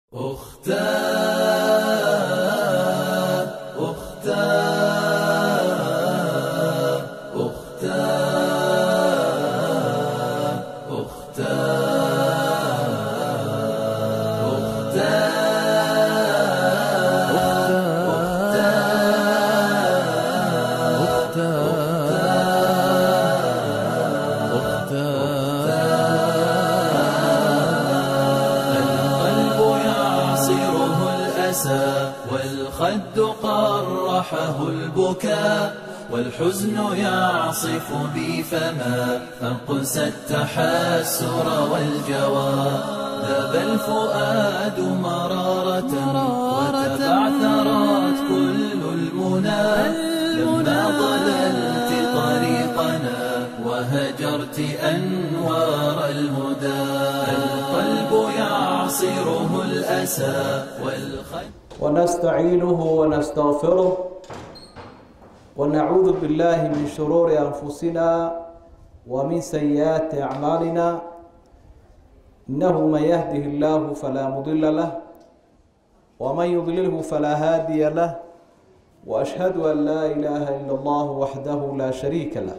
أختاه أختاه أختاه أختاه القلب يعصره الأسى والخد قرحه البكاء والحزن يعصف بي فما أقسى التحسر والجوى ذاب الفؤاد مرارة وتبعثرت كل المنى لما ضللت طريقنا وهجرت أنوار الهدى القلب يعصره الأسى والخد ونستعينه ونستغفره ونعوذ بالله من شرور أنفسنا ومن سيئات أعمالنا إنه من يهده الله فلا مضل له ومن يضلله فلا هادي له وأشهد أن لا إله إلا الله وحده لا شريك له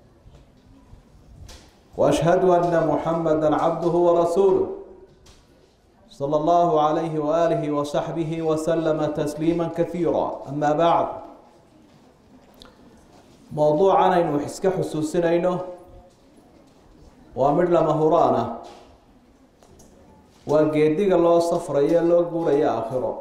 وأشهد أن محمدا عبده ورسوله صلى الله عليه وآله وصحبه وسلم تسليما كثيرا أما بعد موضوعنا إنه حسك حسوسنا إنه وامر لما هرانا وقيدك الله صفر يا الله قول يا آخره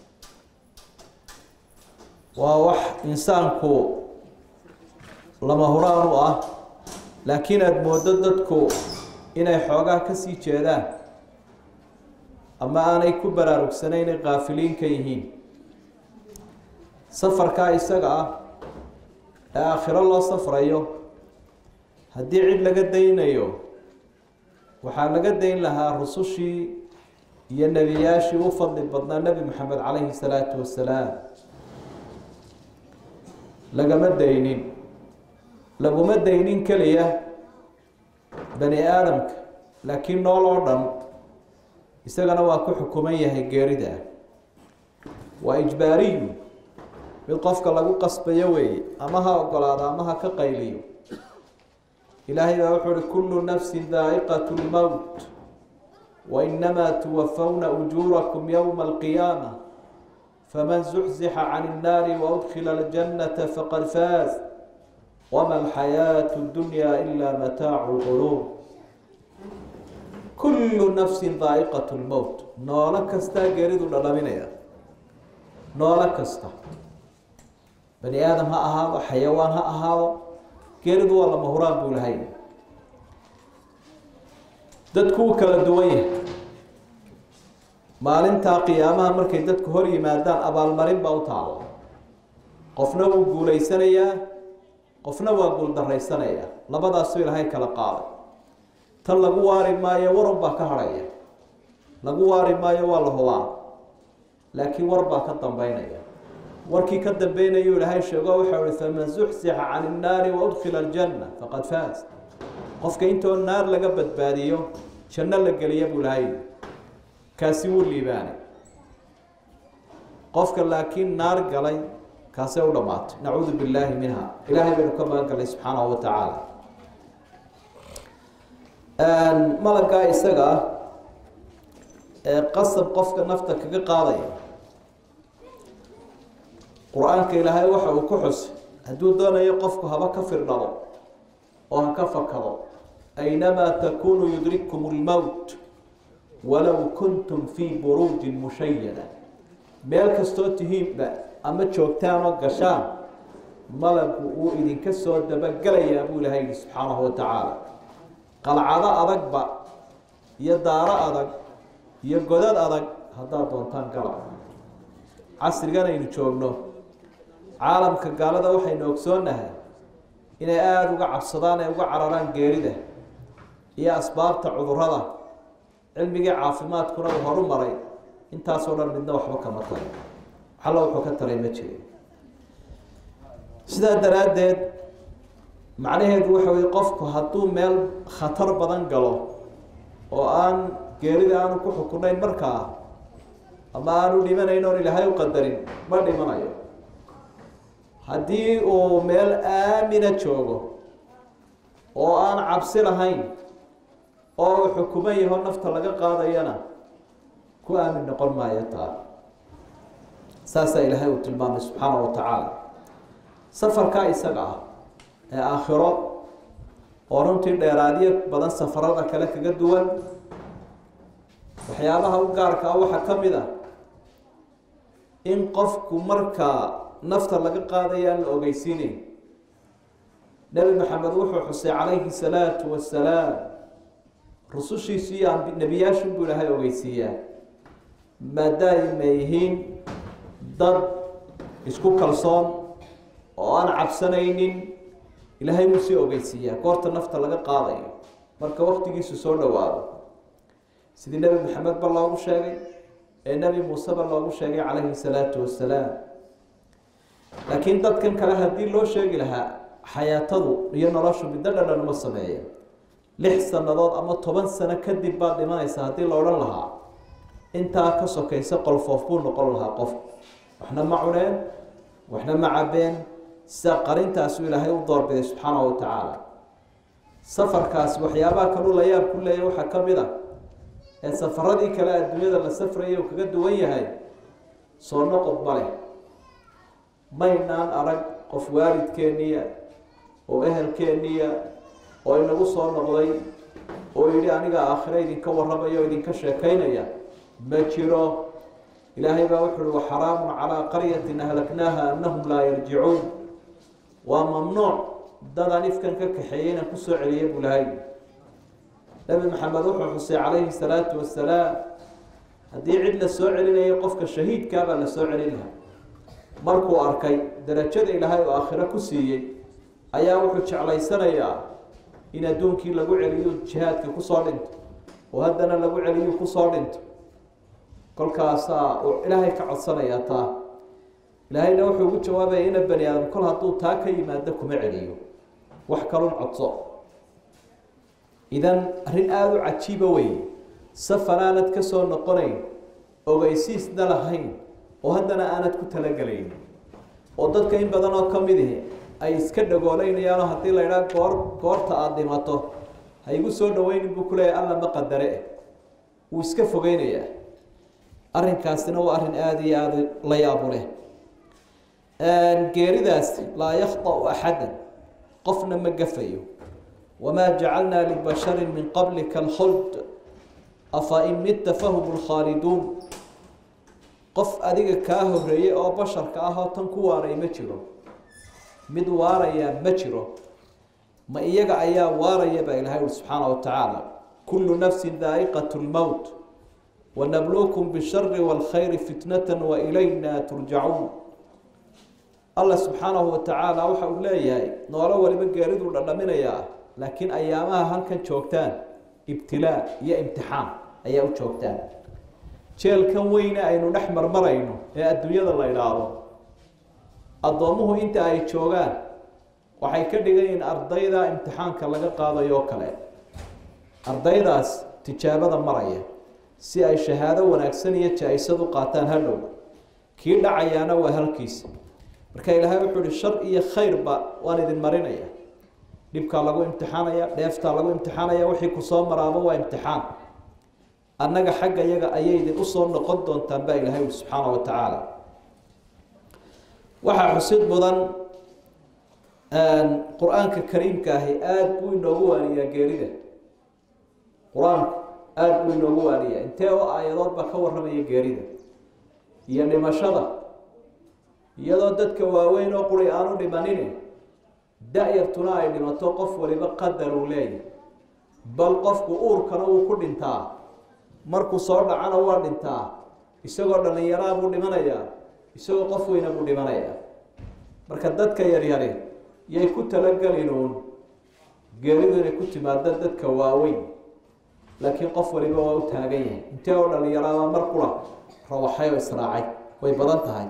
ووح إنسانكو لما هرانو أه لكن أدمودددكو إنay xoogaa kasii jeedaan ama aanay ku baraarugsanaynay kaafiliin ka yihiin safarkaa isaga ah ee aakhiro loo safrayo haddii cid laga daynayo waxaa laga dayn lahaa rusushii iyo nebiyaashii u fadli badnaa nebi maxamed calayhi salaatu wasalaam lagama daynin laguma daynin keliya bani aadamka laakiin nool oo dhan isagana waa ku xukuman yahay geerida waa ijbaariyu mid qofka lagu qasbayo weeye ama ha ogolaado ama ha ka qayliyo ilaahay baa wuxuu uhi kullu nafsin daa'iqatu lmowt wainamaa tuwafawna ujuurakum yowma alqiyaama faman zuxzixa can innaari waudkhila aljannata faqad faaz wama alxayaatu dunya ila mataacu lquluub kullu nafsin daa'iqat lmowt noolo kastaa geeridu dhadhaminaya noolo kasta bani aadam ha ahaado xayawaan ha ahaado geeridu waa lama huraan buu lahay dadku wuu kala duwan yahay maalintaa qiyaamaha markay dadku hor yimaadaan abaalmarin baa u taalo qofna wuu guulaysanayaa qofna waa guuldarraysanayaa labadaasuu ilaahay kala qaaday tan lagu waari maayo warun baa ka hadhaya lagu waari maayo waa la hubaa laakiin war baa ka dambeynaya warkii ka dambeynayuu ilaahay sheego waxau ihi faman zuxzixa can innaari waudkhila aljanna faqad faaz qofka intoo naar laga badbaadiyo janno la geliya buu ilahay kaasi wuu liibaanay qofka laakiin naar galay kaasee u dhamaatay nacuudu billaahi minha ilaahay baynu ka magan galnay subxaanahu wa tacaala malaggaa isaga ah ee qasab qofka nafta kaga qaadaya qur-aanka ilaahay waxa uu ku xusay hadduu doonayo qofku haba ka firdhabo oo ha ka fakado aynamaa takunuu yudrikkum lmowt walow kuntum fii buruujin mushayada meel kastoo tihiinba ama joogtaan oo gashaan malagu uu idinka soo dabagelayaa buu ilahay yihi subxaanahu wa tacaala qalcado adagba iyo daaro adag iyo godad adag haddaad doontaan gala casrigan aynu joogno caalamka gaalada waxaynu ogsoonahay inay aada uga cabsadaan ee uga cararaan geerida iyo asbaabta cudurada cilmigii caafimaadkuna uu horu maray intaasoo dhan midna waxba kama taray waxalla wuxuu ka taray ma jirin sidaa daraaddeed macnaheedu waxa weye qofku hadduu meel khatar badan galo oo aan geerida aanu ku xukunayn markaa ama aanu dhimanayn oon ilaahay u qadarin ma dhimanayo haddii uu meel aamina joogo oo aan cabsi lahayn oo uu xukuman yaho nafta laga qaadayana ku aamin noqon maayo taa saasaa ilaahay uu tilmaamay subxaana wa tacaala safarkaa isaga ah ee aakhiro oo runtii dheeraadyo badan safarada kale kaga duwan waxyaabaha u gaarka ah waxaa ka mid ah in qofku markaa nafta laga qaadaya aan la ogeysiinayn nebi maxamed wuxuu xusay calayhi salaatu wasalaam rusushiisu iyo nebiyaashu buu ilaahay ogeysiiyaa maadaama yihiin dad isku kalsoon oo aan cabsanaynin ilaahay wuu sii ogeysiiyaa goorta nafta laga qaadayo marka waktigiisu soo dhowaado sidii nebi maxamed ba loogu sheegay ee nebi muuseba loogu sheegay calayhi salaatu wasalaam laakiin dadkan kale haddii loo sheegi lahaa xayaatadu iyo noloshu middo dhadhan uma sameeya lix sannadood ama toban sano kadib baad dhimanaysa haddii la odhan lahaa intaa ka sokaysa qolfoof buu noqon lahaa qof waxna ma cuneen waxna ma cabeen sida qarintaasu ilaahay u doorbiday subxaana wa tacaala safarkaas waxyaabaha kaluu la yaab ku leeyahy waxaa ka mid a ee safaradii kale adduunyada la safraya uu kaga duwan yahay soo noqod ma leh maynaan arag qof waalidkeeniya oo ehelkeeniya oo inagu soo noqday oo yidhi aniga aakhiro idinka warramaya o idinka sheekaynaya ma jiro ilaahay baa wuxu uhi waxaraamun calaa qaryatin ahlaknaaha anahum laa yarjicuun waa mamnuuc dadaan ifkan ka kaxeeyey inaan kusoo celiya buu lahay nebi maxamed wuxuu xusay calayhi salaatu wasalaam haddii cid la soo celinayo qofka shahiidkaabaa la soo celin lahaa markuu arkay darajada ilaahay oo aakhiro ku siiyey ayaa wuxuu jeclaysanayaa in adduunkii lagu celiyo jihaadka kusoo dhinto oo haddana lagu celiyo kusoo dhinto kolkaasaa uu ilaahay ka codsanayaa taa ilaahayna wuxuu ugu jawaabaya ina bani aadam kol hadduu taa ka yimaado kuma celiyo wax kalun codso idan arrin aada u cajiiba wey safar aanad ka soo noqonayn ogeysiisna lahayn oo haddana aanad ku talagelayn oo dadka in badan oo ka mid ihi ay iska dhagooleynayaanoo haddii la idhaa goor goorta aada dhimato ha igu soo dhaweynin buu kuleeyahy alla ma qadare eh wuu iska fogeynayaa arrinkaasina waa arrin aada iyo aada la yaabu leh geeridaas laa yakhda'u axadan qofna ma gafayo wamaa jacalnaa libasharin min qablika alkhuld afa in midta fahum lkhaaliduun qof adiga kaa horeeyey oo basharka ah oo tan ku waaray ma jiro mid waarayaa ma jiro ma iyaga ayaa waaraya baa ilahay uri subxaana wa tacaala kullu nafsin daa'iqat lmowt wanabluukum bishari wاlkhayri fitnata wailayna turjacuun allah subxaanahu wa tacaala waxa uu leeyahay noolo waliba geeriduu dhadhaminayaa laakiin ayaamaha halkan joogtaan ibtilaa iyo imtixaan ayaa u joogtaan jeelkan weyne aynu dhex marmarayno ee adduunyada la idhaahdo addoommuhu inta ay joogaan waxay ka dhigan yihiin ardayda imtixaanka laga qaadayo oo kale ardaydaas tijaabada maraya si ay shahaado wanaagsan iyo jaa-isad u qaataan hadhow kii dhacayaana waa halkiisa marka ilaahay wuxuu ihi shar iyo khayrba waan idin marinaya dhibkaa lagu imtixaanaya dheeftaa lagu imtixaanaya wixii kusoo maraaba waa imtixaan annaga xagga yaga ayay idin usoo noqon doontaan baa ilahay ui subxaana wa tacaala waxaa xusid mudan qur-aanka kariimka ahi aada buu inoogu waaniyaa geerida qur-aanku aada buu inoogu waaniyaa intee oo aayadood baa ka warramaya geerida iyo dhimashada iyadoo dadka waaweyn oo quri aanu dhimanine da-yartuna ay dhimato qof waliba qadar uu leeyahy bal qofku uurkana wuu ku dhintaa markuu soo dhacana waa dhintaa isagoo dhallinyaraa buu dhimanayaa isagoo qof weyna buu dhimanayaa marka dadka yaryari yay ku talagelin uun geeridu inay ku timaado dadka waaweyn laakiin qof waliba waa u taagan yahay intee oo dhallinyaraaba mar qura rawaxay oo israacay way badan tahay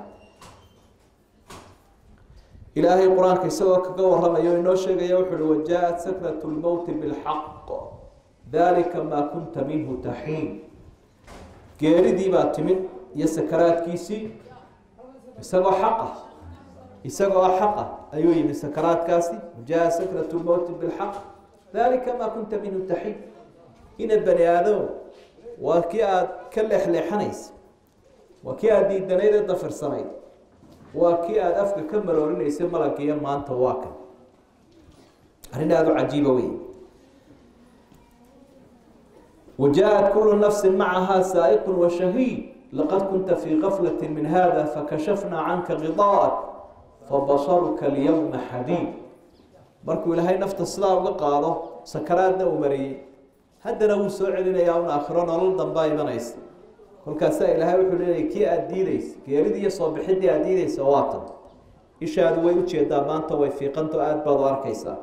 ilaahay qur-aanka isagoo kaga warramayo inoo sheegaya wuxu uhi wajaa-at sakratu lmowti bilxaq dalika maa kunta minhu taxiin geeridii baa timid iyo sakaraadkiisii isagoo xaqa isagoo xaqa ayuu yimi sakaraadkaasi jaa sakrat lmowti bilxaq dalika maa kunta minhu taxiid ina bani aadamo waa kii aada ka leexleexanaysa waa kii aada diidanayd ee dafirsanayd waa kii aada afka ka maroorinaysa malaggiiyo maanta waa kan arrin aada u cajiiba wey وجاءت كل نفس معها سائق وشهيد لقد كنت في غفلة من هذا فكشفنا عنك غطاءك فبصرك اليوم حديد markuu ilaahay nafta sidaa uga qaado sakaraadna uu mariyey haddana wuu soo celinayaa un aakhiro nolol dambaa imanaysa kolkaasaa ilaahay wuxuu leeyahy kii aada diideysa geeridii iyo soo bixidii aada diideysa waa tan ishaadu way ujeedaa maanta way fiiqanto aada baad u arkaysaa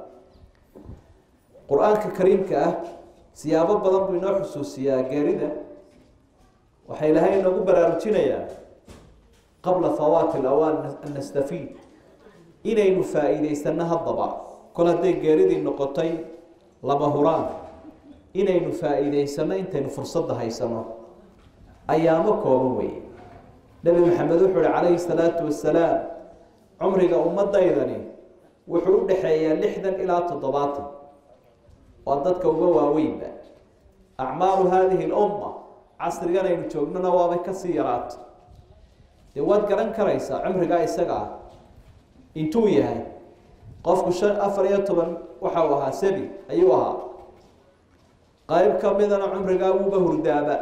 qur-aanka kariimka ah siyaabo badan buu inoo xusuusiyaa geerida waxaa ilaahay inoogu baraarujinayaa qabla fawaati alawaan an nastafiid inaynu faa-iideysano haddaba kol hadday geeridii noqotay laba huraan inaynu faa-iideysano intaynu fursadda haysano ayaamo kooban weeye nebi maxamed wuxuu uhi calayhi salaatu wasalaam cumriga ummaddaydani wuxuu u dhexeeyaa lixdan ilaa toddobaatan waa dadka uga waaweynba acmaalu haadihi lumma casrigan aynu joognona waabay kasii yaraato dee waad garan karaysaa cumrigaa isaga ah intuu yahay qofku shan afar iyo toban waxa uu ahaa sebi ayuu ahaa qayb ka midana cumrigaa wuuba hurdaaba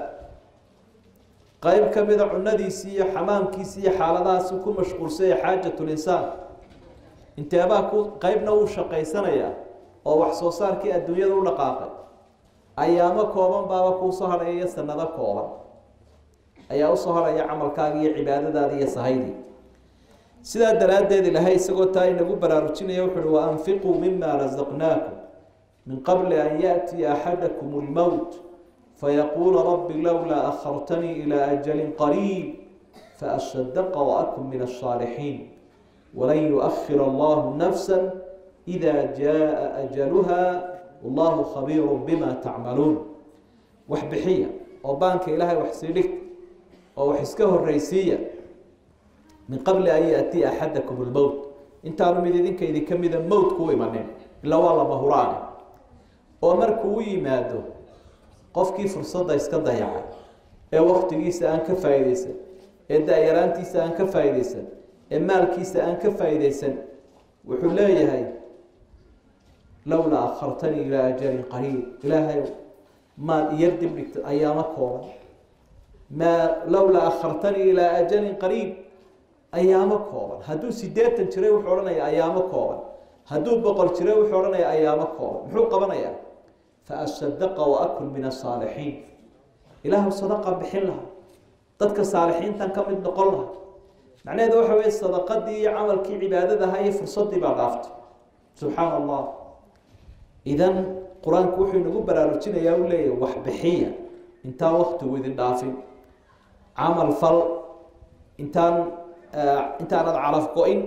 qayb ka mida cunadiisii iyo xamaamkiisii iyo xaaladahaasi ku mashquulsaya xaajatulinsaan inteebaa ku qeybna wuu shaqaysanayaa oo wax soo saarkii adduunyada u dhaqaaqay ayaamo kooban baaba kuusoo hadhaya iyo sanado kooban ayaa usoo hadhaya camalkaaga iyo cibaadadaada iyo sahaydii sidaa daraaddeed ilaahay isagoo taa inagu baraarujinaya wuxu uhi waanfiquu mima rasaqnaakum min qabli an yaأtiya axadakum اlmowt fayaquula rabbi lowlaa akhartanii ilaa ajalin qariib faashadaqa waakun min الصaalixiin walan yuؤkhir allahu nafsa إida jaءa ajaluha wallahu khabiiru bima tacmaluun wax bixiya oo baanka ilaahay wax sii dhig oo wax iska horeysiiya min qabli an yaأtiya axadakum اlmowt intaanu mid idinka idinka mida mowtku u imanin ila waa lama huraane oo markuu u yimaado qofkii fursadda iska dayacay ee waktigiisa aan ka faa'iideysan ee da-yaraantiisa aan ka faa'iideysan ee maalkiisa aan ka faa'iideysan wuxuu leeyahay lowlaa akhartanii ilaa ajalin qariib ilaahay maad iyar dib dhigta ayaamo kooban maa lowlaa akhartanii ilaa ajalin qariib ayaamo kooban hadduu sideetan jiray wuxuu odhanaya ayaamo kooban hadduu boqol jiray wuxuu odhanaya ayaamo kooban muxuu qabanayaa faasadaqa waakun min asaalixiin ilaahu sadaqa bixin laha dadka saalixiintan ka mid noqon laha macnaheedu waxa weye sadaqadii iyo camalkii cibaadadaha iyo fursadii baa dhaaftay subxaana allah idan qur-aanku wuxuu inagu baraarujinayaa u leeyahy wax bixiya intaan waktigu idin dhaafin camal fal intaan intaanad calaf go-in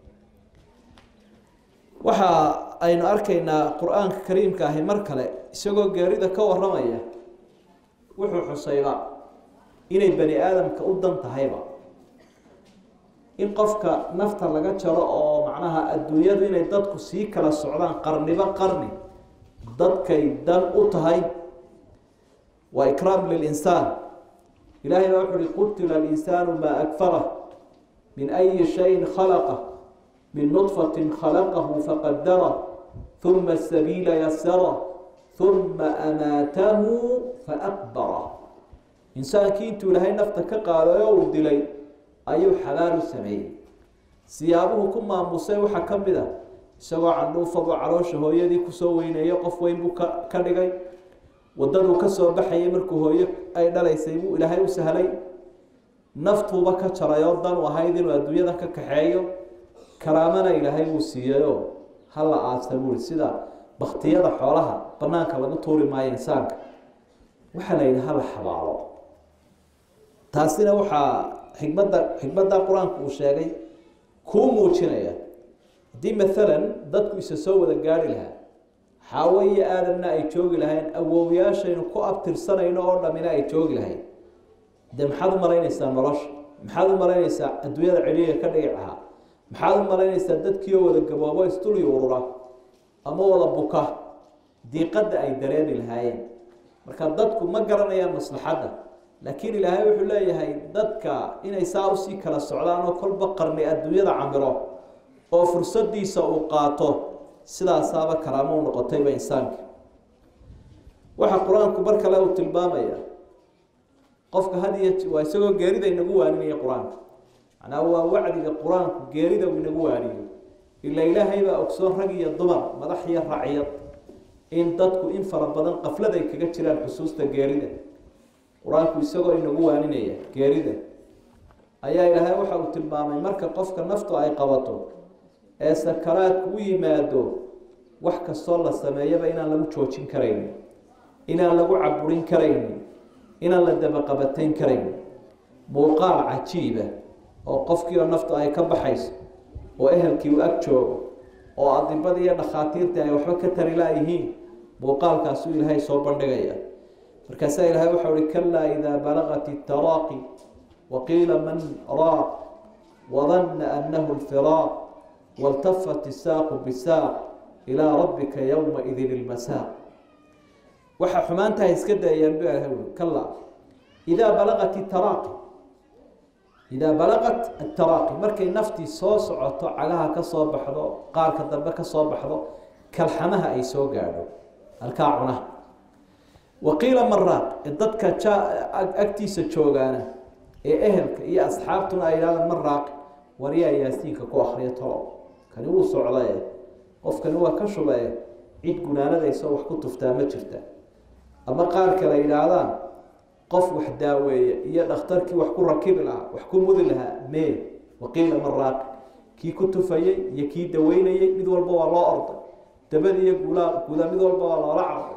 waxa aynu arkaynaa qur-aanka kariimka ahi mar kale isagoo geerida ka waramaya wuxuu xusayba inay bani aadamka u dan tahayba in qofka nafta laga jaro oo macnaha adduunyadu inay dadku sii kala socdaan qarniba qarni dadkay dan u tahay waa ikraam lilinsaan ilahay baa wuxu uhi qutila alinsaanu maa akfarah min ayi shayin khalaqa min nudfatin khalaqahu faqadara uma sabiila yasara uma amaatahu faakbara insaankii intuu ilaahay nafta ka qaaday oo uu dilay ayuu xabaal u sameeyey siyaabuhu ku maamusay waxaa ka mid a isagoo candhuufadu caloosha hooyadii kusoo weyneeyo qof weyn buu ka ka dhigay wadaduu kasoo baxayay markuu hooyo ay dhalaysay buu ilaahay u sahlay naftuuba ka jaray oo dan u ahayd inuu adduunyada ka kaxeeyo karaamana ilaahay wuu siiyeyoo hala aasa buuri sida baktiyada xoolaha banaanka lagu tuuri maayo insaanka waxaa la yidhi hala xabaalo taasina waxaa xikmadda xikmadda qur-aanku uu sheegay kuu muujinaya haddii maalan dadku isa soo wada gaari lahaa xaawo iyo aadamna ay joogi lahayn awowyaashaynu ku abtirsanayno oo dhamina ay joogi lahayn dee maxaad u malaynaysaa nolosha maxaad u malaynaysaa adduunyada celiga ka dhici lahaa maxaad u malaynaysaa dadkiioo wada gaboobo istuli urura ama wada buka diiqadda ay dareemi lahaayeen marka dadku ma garanayaan maslaxadda laakiin ilaahay wuxuu leeyahay dadka inay saa usii kala socdaan oo kolba qarni adduunyada camiro oo fursadiisa uu qaato sidaasaaba karaamo u noqotayba insaanka waxaa qur-aanku mar kale uu tilmaamaya qofka had iyo waa isagoo geerida inagu waaninaya qur-aanka macnaa waa wacdiga qur-aanku geerida uu inagu waaniyo ila ilaahay baa ogsoon rag iyo dumar madax iyo racyad in dadku in fara badan qaflad ay kaga jiraan xusuusta geerida qur-aanku isagoo inagu waaninaya geerida ayaa ilaahay waxa uu tilmaamay marka qofka naftu ay qabato ee sakaraadku u yimaado wax kastoo la sameeyaba inaan lagu joojin karaynin inaan lagu caburin karaynin inaan la dabaqabatayn karaynin muuqaal cajiiba oo qofkii oo naftu ay ka baxayso oo ehelkii u ag joogo oo adibadii iyo dhakhaatiirtii ay waxba ka tari laayihiin muuqaalkaasuu ilaahay soo bandhigaya markaasaa ilaahay waxau uhi kalaa idaa balaqat itaraaqi waqiila man raaq wadanna annahu lfiraaq waltafat isaaqu bisaaq ilaa rabbika yowmaidin ilmasaaq waxaa xumaantaha iska dayayaan bu ilahay ui kalaa idaa balaqat itaraaqi idaa balaqat ataraaqi markay naftii soo socoto cagaha ka soo baxdo qaarka dambe ka soo baxdo kalxamaha ay soo gaadho halkaa cunaha waqiila maraaq ee dadka agtiisa joogaana ee ehelka iyo asxaabtuna ay yidhahdaan maraaq waryaa yaasiinka ku akriya tolo kani wuu socdae qofkani waa ka shubae cid gunaanadaysa wax ku tuftaa ma jirta ama qaar kale yidhaahdaan qof wax daaweeye iyo dhakhtarkii wax ku rakibi lahaa wax ku mudi lahaa mee waqiila maraaq kii ku tufayey iyo kii daweynayey mid walba waa loo orday dabadi iyo guulaa guuda mid walba waa loola carday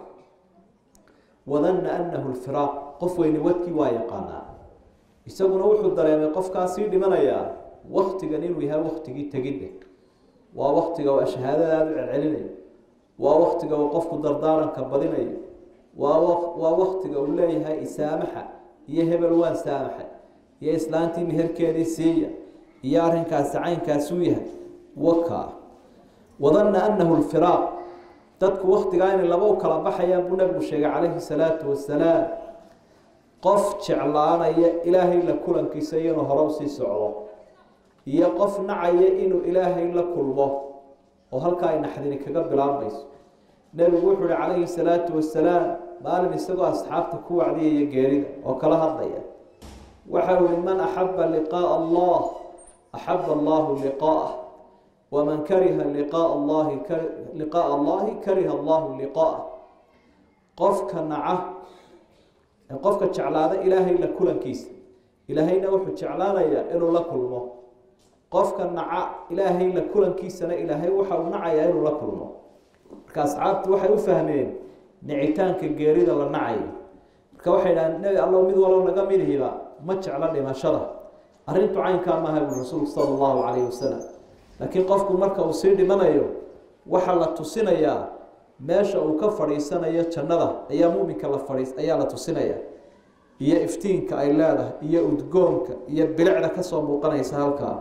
wadanna annahu lfiraaq qof weyne wadkii waa yaqaanaa isaguna wuxuu dareemay qofkaasii dhimanayaa waktigan inuu yahay waktigii tegidda waa waktiga uu shahaadadaada u celcelinayo waa waktiga uu qofku dardaaranka badinayo waa waa waktiga uu leeyahay isaamaxa iyo hebel waan saamaxa iyo islaantii meherkeedii siiya iyo arrinkaasi caynkaasuu yahay waka wadanna annahu lfiraaq dadku waktigaa inay laba u kala baxayaan buu nabigu sheegay calayhi salaatu wasalaam qof jeclaanaya ilaahay la kulankiisa iyo inuu hore usii socdo iyo qof nacaya inuu ilaahay la kulmo oo halkaa ay naxdini kaga bilaabmayso nebigu wuxuu ihi calayhi salaatu wasalaam maalin isagoo asxaabta ku wacdiyaya geerida oo kala hadlaya waxa uu yihi man axaba liqaaa allah axaba allahu liqaa'ah waman kariha liqaaa allahi liqaaa allahi kariha allahu liqaa'ah qofka naca qofka jeclaada ilaahay la kulankiisa ilaahayna wuxuu jeclaanayaa inuu la kulmo qofka naca ilaahay la kulankiisana ilaahay waxa uu nacayaa inuu la kulmo marka asxaabtu waxay u fahmeen nicitaanka geerida la nacayo marka waxay dhahaan nebi allow mid walbo naga midhiba ma jeclo dhimashada arrintu caynkaa maaha bui rasuulku sala allahu calayhi wasalam laakiin qofku marka uu sii dhimanayo waxaa la tusinayaa meesha uu ka fadhiisanayo jannada ayaa muminka la fadhiis ayaa la tusinaya iyo iftiinka ay leedahay iyo udgoonka iyo bilicda kasoo muuqanaysa halkaa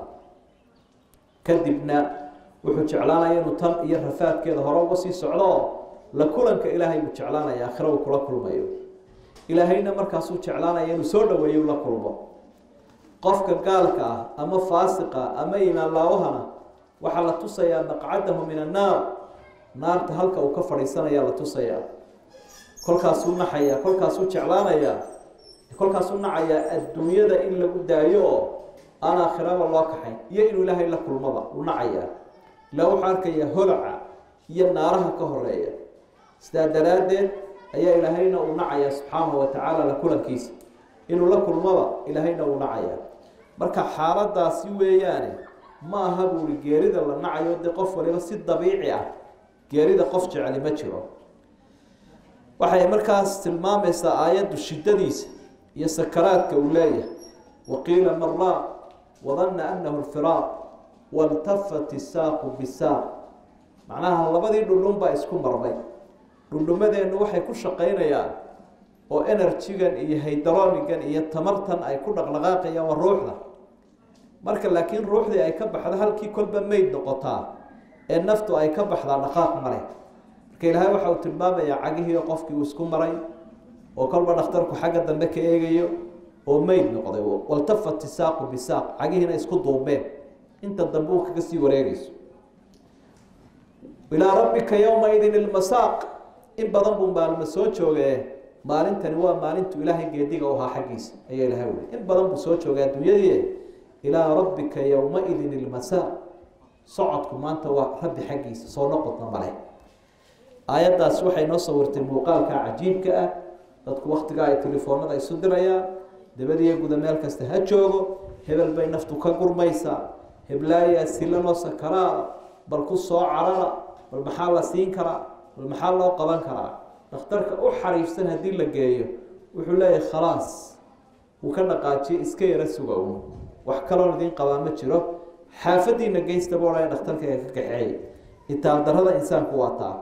kadibna wuxuu jeclaanaya inuu tan iyo rafaadkeeda hore uga sii socdo la kulanka ilaahay buu jeclaanaya aakhira uu kula kulmayo ilaahayna markaasuu jeclaanaya inuu soo dhaweeyo la kulmo qofka gaalka ah ama faasiqa ama imaan laawahana waxaa la tusayaa maqcadahu min annaar naarta halka uu ka fadhiisanaya la tusayaa kolkaasuu naxaya kolkaasuu jeclaanayaa kolkaasuu nacayaa adduunyada in lagu daayo oo aan aakhiraba loo kaxayn iyo inuu ilaahay la kulmaba uu nacayaa ilaa wuxuu arkayaa holaca iyo naaraha ka horeeya sidaa daraaddeed ayaa ilaahayna uu nacayaa subxaanahu wa tacaala la kulankiisa inuu la kulmaba ilaahayna uu nacayaa marka xaaladaasi weeyaane ma aha buuri geerida la nacayo dee qof waliba si dabiici ah geerida qof jeceli ma jiro waxay markaas tilmaamaysaa aayaddu shiddadiisa iyo sakaraadka uu leeyahay waqiila maraaq wadanna annahu lfiraaq waltafat isaaqu bisaaq macnaha labadii dhundhun baa isku marmay dhundhumadeennu waxay ku shaqaynayaan oo enerjigan iyo haydronigan iyo tamartan ay ku dhaqdhaqaaqayaan waa ruuxda marka laakiin ruuxdii ay ka baxdo halkii kolba meyd noqotaa ee naftu ay ka baxdaa dhaqaaq male marka ilaahay waxa uu tilmaamayaa cagihii qofkii uu isku maray oo kolba dhakhtarku xagga dambe ka eegayo oo meyd noqday waltafat isaaqu bisaaq cagihiina isku duubeen inta dambe uu kaga sii wareegayso ilaa rabbika yowmaidin ilmasaaq in badan buu maalmo soo joogee maalintani waa maalintu ilaahay geediga u ahaa xaggiisa ayaa ilahay weli in badan buu soo joogay adduunyadii ilaa rabbika yowmaidin ilmasaaq socodku maanta waa rabbi xaggiisa soo noqodna male aayaddaas waxay noo sawirtay muuqaalka cajiibka ah dadku waktigaa ay telefoonada isu dirayaan dabadiyo guda meel kasta ha joogo hebel bay naftu ka gurmaysaa heblaayaa silanoo sakaraada bal ku soo carara bal maxaa la siin karaa bal maxaa loo qaban karaa dhakhtarka u xariifsan haddii la geeyo wuxuu leeyahay khalaas wuu ka dhaqaajiye iska yara suga un wax kaloon idiin qabaa ma jiro xaafadiina geysta boodhaya dhakhtarkayga ka kaxeey itaaldarrada insaanku waa taa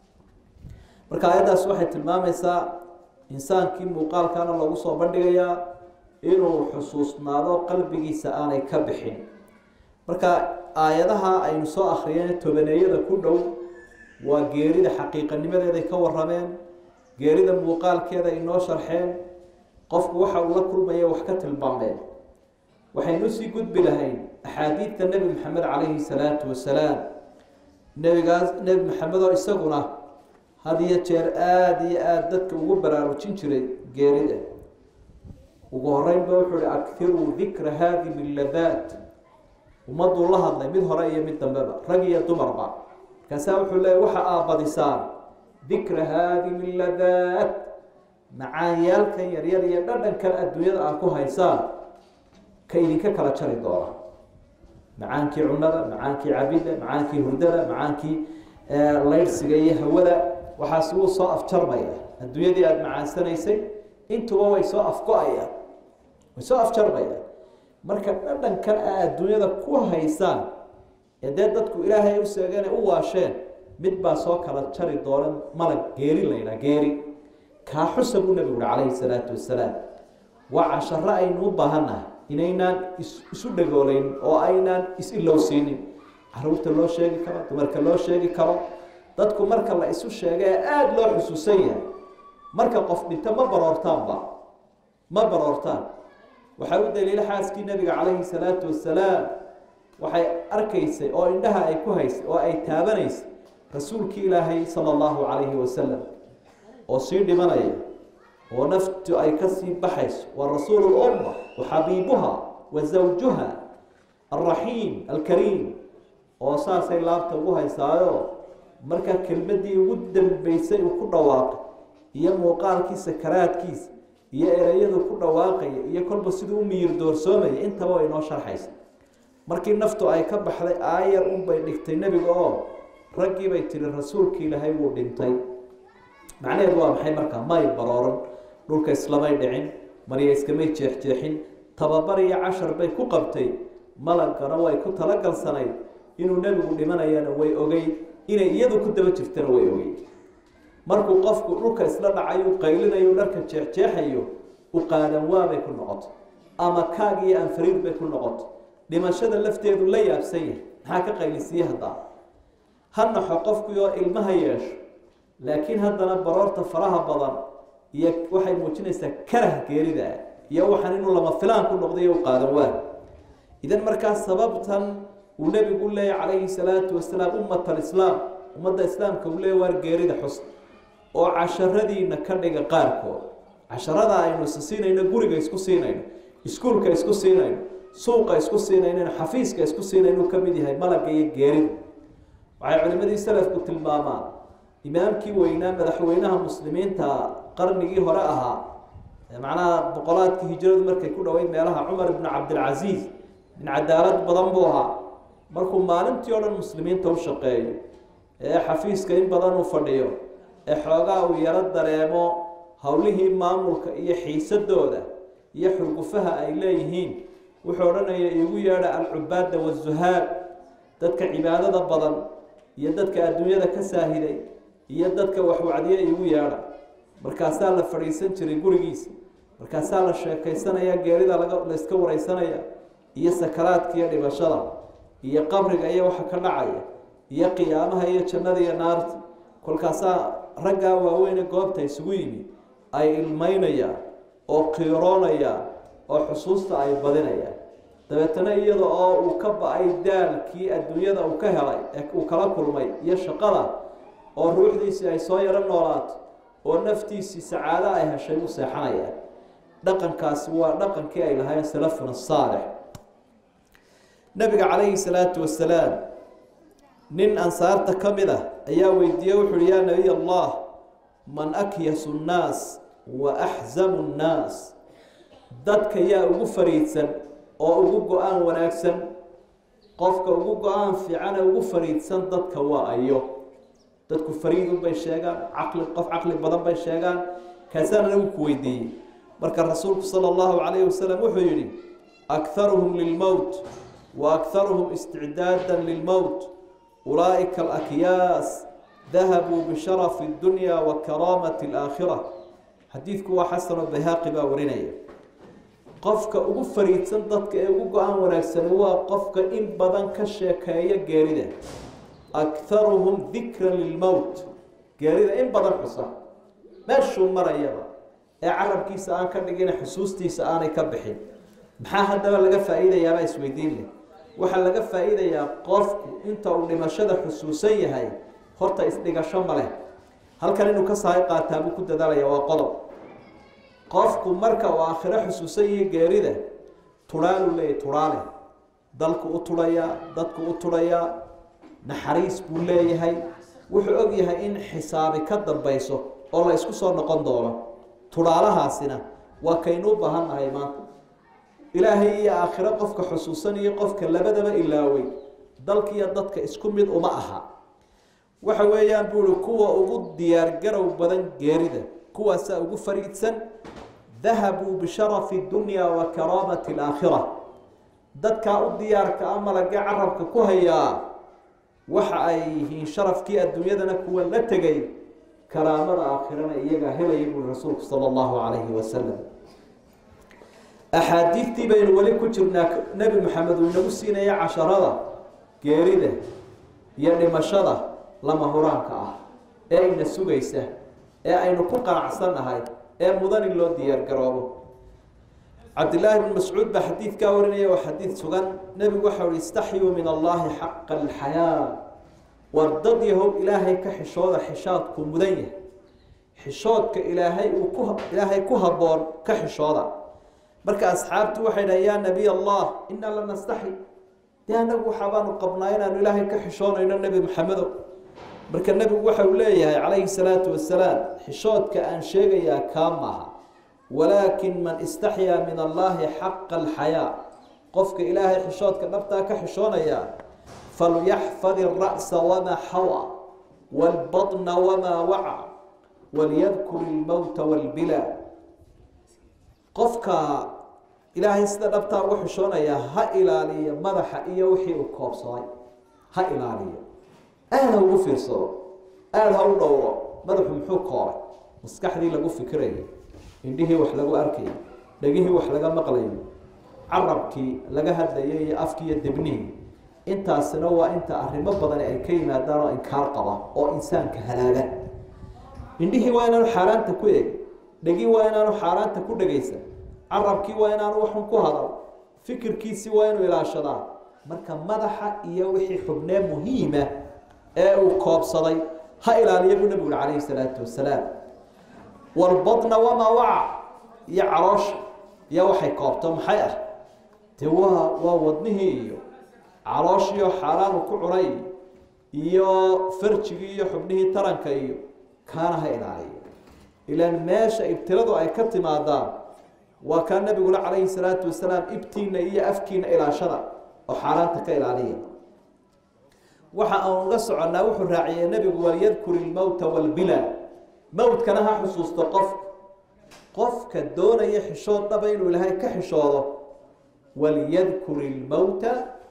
marka aayaddaas waxay tilmaamaysaa insaankii muuqaalkaana loogu soo bandhigayaa inuu xusuusnaado qalbigiisa aanay ka bixin marka aayadaha aynu soo akhriyeen tobaneeyada ku dhow waa geerida xaqiiqanimadeeday ka warameen geerida muuqaalkeeda inoo sharxeen qofku waxa uu la kulmaya wax ka tilmaameen waxaynu sii gudbi lahayn axaadiidta nebi maxamed calayhi salaatu wasalaam nebigaas nebi maxamed oo isaguna had iyo jeer aada iyo aada dadka ugu baraarujin jiray geerida ugu horeynba wuxuu hi akiruu dikra haadimi ladaat ummaduu la hadlay mid hore iyo mid dambeba rag iyo dumarba markaasaa wuxuu leeya waxa aabadisaan dikra haadimi ladaat macaanyaalkan yaryar iyo dhadhankan adduunyada aad ku haysaan ka idinka kala jari doona macaankii cunada macaankii cabida macaankii hurdada macaankii laydhsiga iyo hawada waxaas wuu soo afjarmaya adduunyadii aada macaansanaysay intuba way soo afgo-ayaan way soo afjarmayaan marka dhadhankan a adduunyada ku haysaan ee dee dadku ilaahay u seegeen u waasheen mid baa soo kala jari doona malag geeri laydhaa geeri kaa xusa buu nabigu uhi calayhi salaatu wasalaam waa casharo aynu u baahannahay inaynaan isu dhagoolayn oo aynaan is-ilowsiinin caruurta loo sheegi karo dumarka loo sheegi karo dadku marka la isu sheega ee aada loo xusuusan yahay marka qof dhinto ma baroortaanba ma baroortaan waxaa u daliila xaaskii nabiga calayhi salaatu wasalaam waxay arkaysay oo indhaha ay ku haysay oo ay taabanaysay rasuulkii ilaahay sala allahu calayhi wasalam oo sii dhimanaya oo naftu ay kasii baxayso waa rasuulu lumma wa xabiibuha wa zawjuha alraxiim alkariim oo saasay laabta ugu haysaayo markaa kelmadii ugu dambeysay uu ku dhawaaqay iyo muuqaalkii sakaraadkiisa iyo ereyadu ku dhawaaqaya iyo kolba siduu u miyir doorsoomaya intaba way noo sharxaysa markii naftu ay ka baxday aayar unbay dhigtay nebiga oo raggii bay tihi rasuulkii ilaahay wuu dhintay macnaheedu waa maxay markaa may barooran dhulka islamay dhicin marya iskamay jeexjeexin tababar iyo cashar bay ku qabtay malagana way ku talagalsanayd inuu nebigu dhimanayana way ogeyd inay iyadu ku daba jirtana way ogeyd markuu qofku dhulka isla dhacayu qaylinayo dharka jeexjeexayo u qaadan waabay ku noqoto ama kaag iyo anfariir bay ku noqoto dhimashada lafteedu la yaabsan yahay maxaa ka qaylisiiye haddaa ha naxo qofkii oo ilmaha yeesho laakiin haddana baroorta faraha badan iyo waxay muujinaysaa karah geerida iyo waxaan inuu lama filaan ku noqday u qaadan waa idan markaa sababtan uu nebigu leeyahy calayhi salaatu wasalaam ummat alislaam ummadda islaamka uu leeya waar geerida xus oo casharadiina ka dhiga qaarkood casharada aynu is siinayno guriga isku siinayno iskuulka isku siinayno suuqa isku siinayno xafiiska isku siinayno ka mid yahay malaga iyo geerida waxay culimadii salafku tilmaamaan imaamkii weynaa madaxweynaha muslimiinta qarnigii hore ahaa macnaha boqolaadkii hijradu markay ku dhoweyd meelaha cumar ibnu cabdilcasiis min cadaalad badan buu ahaa markuu maalintii o dhan muslimiinta u shaqeeyo ee xafiiska in badan u fadhiyo ee xoogaa uu yaro dareemo howlihii maamulka iyo xiisadooda iyo xurgufaha ay leeyihiin wuxuu odhanaya iigu yeedha alcubaada wazuhaad dadka cibaadada badan iyo dadka adduunyada ka saahiday iyo dadka waxwacdiya iigu yeedha markaasaa la fadhiisan jiray gurigiisa markaasaa la sheekaysanaya geerida laga la iska wareysanaya iyo sakaraadka iyo dhibashada iyo qabriga iyo waxa ka dhacaya iyo qiyaamaha iyo jannada iyo naarta kolkaasaa raggaa waaweyne goobta isugu yimi ay ilmeynayaan oo qiiroonayaan oo xusuusta ay badinayaan dabeetana iyada oo uu ka ba-ay daalkii adduunyada uu ka helay ee uu kala kulmay iyo shaqada oo ruuxdiisii ay soo yaro noolaato oo naftiisii sacaado ay heshay u seexanayaan dhaqankaasi waa dhaqankii ay lahayn salafuna saalix nabiga calayhi salaatu wasalaam nin ansaarta ka mid ah ayaa weydiiyey wuxu uhi yaa nabiy allah man akyasu nnaas wa axzamu nnaas dadka yaa ugu fariidsan oo ugu go-aan wanaagsan qofka ugu go-aan fiicane ugu fariidsan dadka waa ayo dadku fariidun bay sheegaan caqli qof caqli badan bay sheegaan kaasaan anagu ku weydiiyey marka rasuulku sala allahu calayhi wasalam wuxuu yihi akharuhum lilmowt wa akharuhum isticdaada lilmowt ulaa'ika alakyaas dahabuu bisharafi dunya wa karaamati alaakhira xadiidku waa xasanoo bayhaaqi baa warinaya qofka ugu fariidsan dadka ee ugu go-aan wanaagsani waa qofka in badan ka sheekeeya geerida akharuhum dikran lilmowt geerida in badan xusa meeshuu marayaba ee carabkiisa aan ka dhigin xusuustiisa aanay ka bixin maxaa haddaba laga faa-iidayaabaa isweydiin leh waxaa laga faa-iidayaa qofku inta uu dhimashada xusuusan yahay horta isdhigasho ma leh halkan inuu ka sahay qaataa buu ku dadaalaya waa qodob qofku marka uu aakhiro xusuusan yahay geerida turhaaluu leeyahy turhaale dalku u turhayaa dadku u turhayaa naxariis buu leeyahay wuxuu og yahay in xisaabi ka dambayso oo la isku soo noqon doono turhaalahaasina waa kaynu u baahan nahay maanta ilaahay iyo aakhiro qofka xusuusan iyo qofka labadaba ilaaway dalkiiyo dadka isku mid uma aha waxa weeyaan buu ihi kuwa ugu diyaargarow badan geerida kuwaasaa ugu fariidsan dahabuu bisharafi dunya wa karaamati alaakhira dadkaa u diyaarka a malagee carabka ku hayaa waxa ay yihiin sharafkii adduunyadana kuwa la tegay karaamada aakhirana iyagaa helaya buui rasuulku sala allahu calayhi wasalam axaadiidtii baynu weli ku jirnaa nebi maxamed uu inagu siinaya casharada geerida iyo dhimashada lama huraanka ah ee ina sugaysa ee aynu ku qanacsannahay ee mudan in loo diyaar garoobo cabdillaahi bn mascuud baa xadiidkaa warinaya waa xadiid sugan nebigu waxau hi istaxyuu min allahi xaqa alxayaa war dad yahow ilaahay ka xishooda xishaadku mudan yahay xishoodka ilaahay uu ku ilaahay ku habboon ka xishooda marka asxaabtu waxay dhahay yaa nabiy allah inaa la nastaxi dee anagu waxaabaanu qabnaa inaanu ilaahay ka xishoonayno nebi maxamedow marka nebigu waxa uu leeyahay calayhi salaatu wasalaam xishoodka aan sheegayaa kaa maaha walaakin man istaxyaa min allahi xaqa alxayaa qofka ilaahay xishoodka dhabtaa ka xishoonaya falyaxfad ira'sa wamaa xawa waalbatna wamaa waca walyadkur ilmowta waalbila qofka ilaahay sida dhabtaa ugu xishoonayaa ha ilaaliyo madaxa iyo wixii uu koobsaday ha ilaaliyo aada ha ugu fiirsado aada ha u dhowro madaxu muxuu koobay maskaxdii lagu fikirayo indhihii wax lagu arkayo dhegihii wax laga maqlayo carabkii laga hadlayay iyo afkii iyo debnihii intaasina waa inta arrimo badani ay ka yimaadaan oo inkaar qaba oo insaanka halaaga indhihii waa inaanu xaaraanta ku eeg dhegii waa inaanu xaaraanta ku dhegaysan carabkii waa inaanu waxun ku hadal fikirkiisii waa inuu ilaashadaa marka madaxa iyo wixii xubnee muhiima ee uu koobsaday ha ilaaliya buu nabigu uri calayhi salaatu wasalaam walbadna wamaa waca iyo caloosha iyo waxay koobto maxay ah dee waa waa wadnihii iyo calooshiiyo xaaraanu ku cunay iyo farjigii iyo xubnihii taranka iyo kaana ha ilaaliyo ilaan meesha ibtiladu ay ka timaadaan waa kaa nabigula calayhi salaatu wasalaam ibtiina iyo afkiina ilaashada oo xaaraanta ka ilaaliya waxa aan uga soconnaa wuxuu raaciyey nebigu walyadkur ilmowta walbila mowtkana ha xusuusto qofka qofka doonaya xishood dhaba inuu ilaahay ka xishoodo walyadkur ilmowta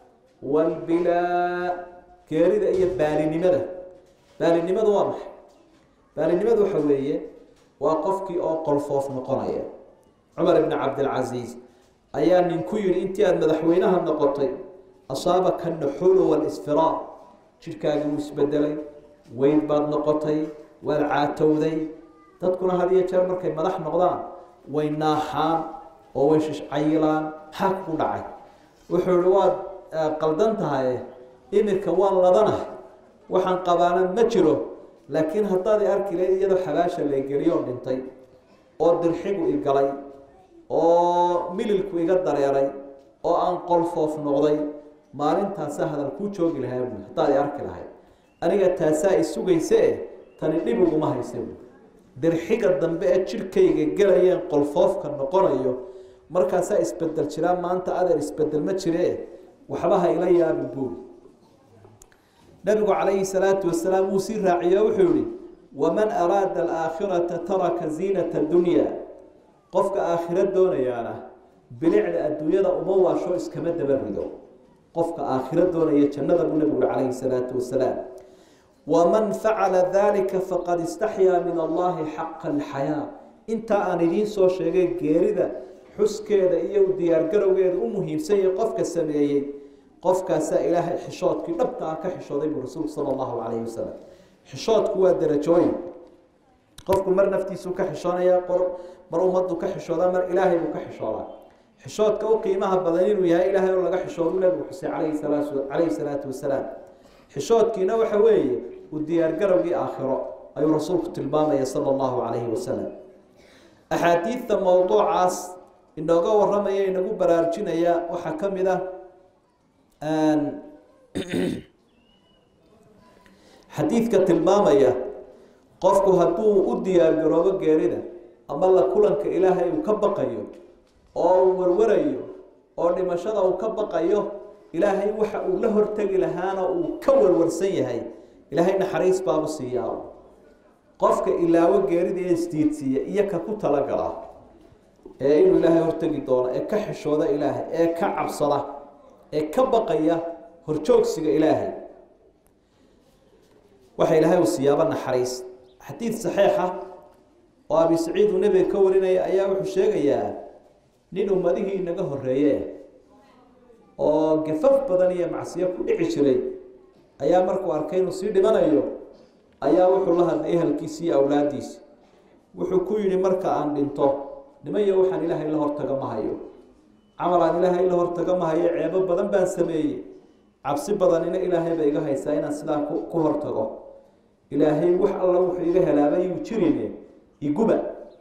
walbilaa geerida iyo baalinimada baalinimadu waa maxay baalinimadu waxa weeye waa qofkii oo qolfoof noqonaya cumar ibni cabdilcasiis ayaa nin ku yidhi intii aada madaxweynaha noqotay asaabaka naxulu walisfiraar jidhkaagii wuu isbedelay weyn baad noqotay waad caatowday dadkuna had iyo jeer markay madax noqdaan way naaxaan oo way shishcayilaan maxaa kugu dhacay wuxuu ihi waad qaldan tahay iminka waan ladana waxaan qabaana ma jiro laakiin haddaad i arki lahayd iyadoo xabaasha laygeliyo dhintay oo dirxigu i galay oo mililku iga dareeray oo aan qolfoof noqday maalintaasa hadal kuu joogi lahaa buui haddaad i arki lahayd aniga taasaa i sugayse tani dhib uguma haysa buui dirxiga dambe ee jidhkayga gelayeen qolfoofka noqonayo markaasaa isbedel jiraa maanta adeer isbedel ma jire waxba ha ila yaabin buuri nabigu calayhi salaatu wasalaam wuu sii raaciyo wuxuu yihi waman araada alaakhirata taraka ziinata dunya qofka aakhiro doonayaana bilicda adduunyada uma waasho iskama daba rido qofka aakhiro doonaya jannada buu nabigu yihi calayhi salaatu wasalaam waman facala dalika faqad istaxyaa min allahi xaqa alxayaa intaa aan idiin soo sheegay geerida xuskeeda iyo diyaargarowgeeda u muhiimsan yahay qofka sameeyey qofkaasaa ilaahay xishoodkii dhabta ah ka xishooday buu rasuulku sala allahu calayhi wasalam xishoodku waa derajooyin qofku mar naftiisuu ka xishoonaya mar ummaddu ka xishoodaa mar ilaahay buu ka xishoodaa xishoodka u qiimaha badan inuu yahay ilaahay oo laga xishoodu nabigu xusay calayhi salaatu calayhi salaatu wasalaam xishoodkiina waxa weeye u diyaargarowgii aakhiro ayuu rasuulku tilmaamaya sala allahu calayhi wasalam axaadiidta mowduucaas inooga waramaya inagu baraarujinaya waxaa ka mid ah xadiidka tilmaamaya qofku hadduu u diyaargaroobo geerida ama la kulanka ilaahay uu ka baqayo oo uu warwarayo oo dhimashada uu ka baqayo ilaahay waxa uu la hortegi lahaana uu ka warwarsan yahay ilaahay naxariis baabu siiyaa qofka ilaawo geerida ee isdiidsiiya iyo ka ku talagala ee inuu ilaahay hortegi doono ee ka xishooda ilaahay ee ka cabsada ee ka baqaya horjoogsiga ilaahay waxa ilaahay uu siyaabo naxariis xadiid saxiixa oo abi saciid uu nebiga ka warinaya ayaa wuxuu sheegayaa nin ummadihii inaga horeeye oo gafaf badan iyo macsiyo ku dhici jiray ayaa markuu arkay inuu sii dhimanayo ayaa wuxuu la hadlay ehelkiisi iyo awlaadiisi wuxuu ku yidhi marka aan dhinto nimayo waxaan ilaahay la hortaga ma hayo camal aan ilaahay la hortaga ma hayo ceebo badan baan sameeyey cabsi badanina ilaahay ba iga haysaa inaan sidaa ku hortago ilaahay wax alla wuxuu iga helaabayuu jirine iguba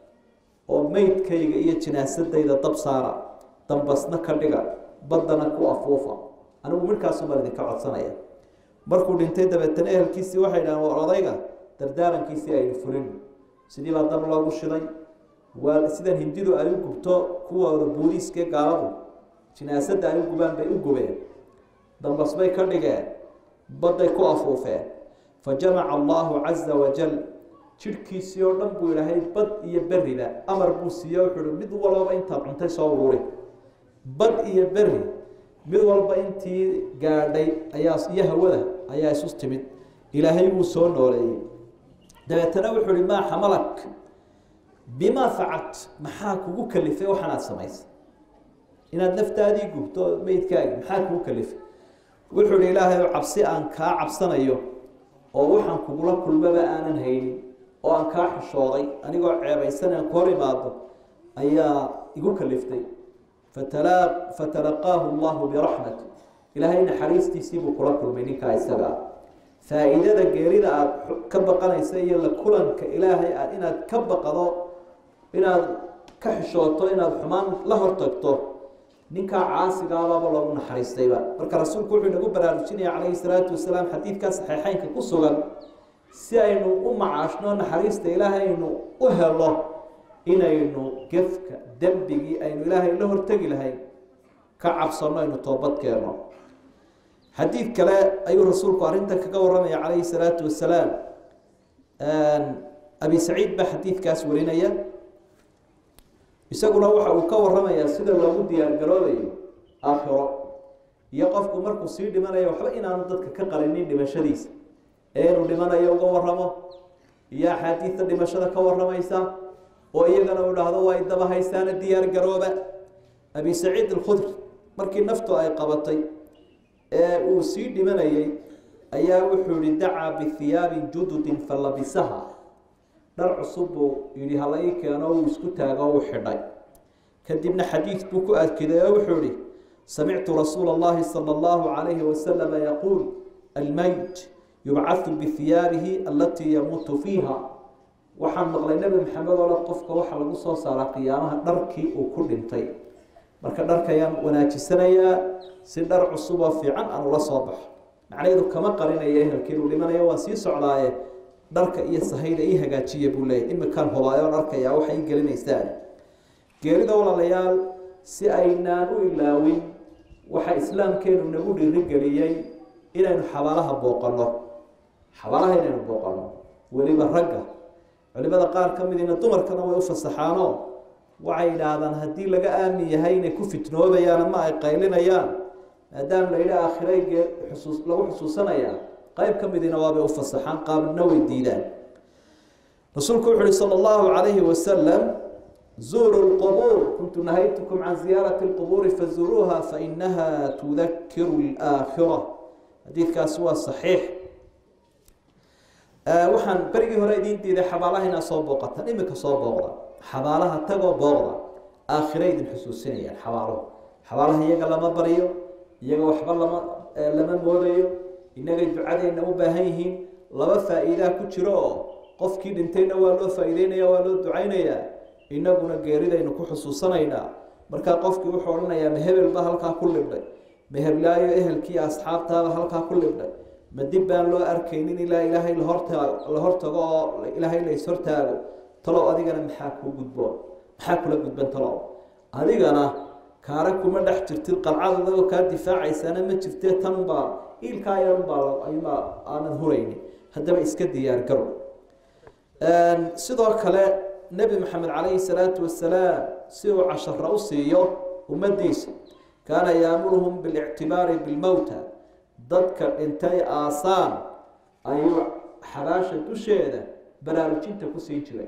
oo meydkayga iyo jinaasadayda dab saara dambasna ka dhiga baddana ku afuufa anigu midhkaasumaan idinka codsanaya markuu dhintay dabeetana ehelkiisii waxay dhahaan war odayga dardaarankiisii aynu fulin sidii baa dab loogu shiday waa sidan hindidu ay u gubto kuwooda booliiskee gaaladu jinaasadda ay u gubaan bay u gubeen dambas bay ka dhigeen badday ku afuufeen fa jamaca allahu caza wajal jidhkiisii oo dhan buu ilaahay bad iyo beriba amar buu siiye wuxuu hi mid walbaba intaad cuntay soo ururi bad iyo beri mid walba intii gaadhay ayaa iyo hawada ayaa isu timid ilaahay wuu soo nooleeyey dabeetana wuxuu hi maa xamalak bimaa facalt maxaa kugu kalifay waxaanaad samaysay inaad naftaadii gubto meydkaagi maxaa kugu kalifay wuxuu hi ilaahay cabsi aan kaa cabsanayo oo waxaan kugula kulmaba aanan haynin oo aan kaa xishooday anigoo ceebaysan aan ku hor imaado ayaa igu kaliftay fatala fatalaqaahu allahu biraxmati ilaahay naxariistiisiibuu kula kulmay ninkaa isaga ah faa-iidada geerida aada ka baqanaysa iyo la kulanka ilaahay aad inaad ka baqdo inaad ka xishooto inaad xumaan la hortagto ninkaa caasigaababa loogu naxariistayba marka rasuulku wuxuu inagu baraarujinaya calayhi salaatu wasalaam xadiidkaa saxiixeynka ku sugan si aynu u macaashno naxariista ilaahay aynu u helo inaynu gefka dembigii aynu ilaahay la hortegi lahayn ka cabsano aynu toobad keenno xadiid kale ayuu rasuulku arrintan kaga waramaya calayhi salaatu wasalaam abi saciid baa xadiidkaas warinaya isaguna waxa uu ka waramayaa sida loogu diyaargaroobayo aakhiro iyo qofku markuu sii dhimanayo waxba inaanu dadka ka qarinin dhimashadiisa ee inuu dhimanayo uga waramo iyo axaadiidta dhimashada ka waramaysa oo iyagana uu dhahdo waa idaba haystaana diyaar garooba abi saciid alkhudri markii naftu ay qabatay ee uu sii dhimanayay ayaa wuxuu yihi dacaa bihiyaabin jududin falabisaha dhar cusub buu yihi hala ii keeno uu isku taago uu xidhay kadibna xadiid buu ku adkiday oo wuxuu yihi samictu rasuula اllahi salى اllahu calayhi wasalama yaquul almayt yubcathu bihiyaabihi alatii yamuutu fiiha waxaan maqlay nebi maxamed oo dhan qofka waxaa lagu soo saaraa qiyaamaha dharkii uu ku dhintay marka dharkayaan wanaajisanayaa si dhar cusub oo fiican aan ula soo baxo macnaheedu kama qarinaya ehelkii uu dhimanayo waan sii socdaaye dharka iyo sahayda ii hagaajiya buu leeyay imikaan hubaayo dharkayaa waxay ii gelinaysaan geerida walaalayaal si aynaan u ilaawin waxaa islaamkeenu nagu dhiirigeliyey inaynu xabaalaha booqanno xabaalaha inaynu booqanno weliba ragga culimada qaar ka midina dumarkana way u fasaxaanoo waxay yidhaahdaan haddii laga aamin yahay inay ku fitnoobayaan ama ay qaylinayaan maadaama la yidhi aakhirayge xusuus lagu xusuusanayaa qayb ka midina waabay u fasaxaan qaabna way diidaan rasuulku wuxu uhi sala allahu calayhi wasalam zuuru lqubuur kuntu nahaytukum can ziyaarati lqubuuri fazuruuha fainaha tudakiru laakhira xadiidkaasi waa saxiix waxaan berigii hore idiin diiday xabaalaha inaad soo booqataan imika soo booqda xabaalaha tagoo booqda aakhira idin xusuusinayaan xabaaluhu xabaalaha iyaga lama baryo iyaga waxba lama lama moodayo innagay ducadeenna u baahan yihiin laba faa-iidaa ku jiro oo qofkii dhintayna waa loo faa-iideynaya waa loo ducaynayaa inaguna geeridaynu ku xusuusanaynaa markaa qofkii wuxuu odhanayaa ma hebel ba halkaa ku libdhay ma heblaayo ehelkii asxaabtaaba halkaa ku libdhay ma dib baan loo arkaynin ilaa ilaahay lahorta la hortago oo ilaahay la ishortaago talow adigana maxaa kuu gudboon maxaa kula gudban talow adigana kaara kuma dhex jirtid qalcad adagoo kaa difaacaysana ma jirtee tanbaa iilkaa yarunbaa ayumaa aanad huraynin haddaba iska diyaar garow sidoo kale nebi maxamed calayhi salaatu wasalaam si uu cashara u siiyo ummadiisa kaana yaamuruhum bilictibaari bilmowta dadka dhintay aasaan ayuu xabaasha dusheeda baraarujinta kusii jiray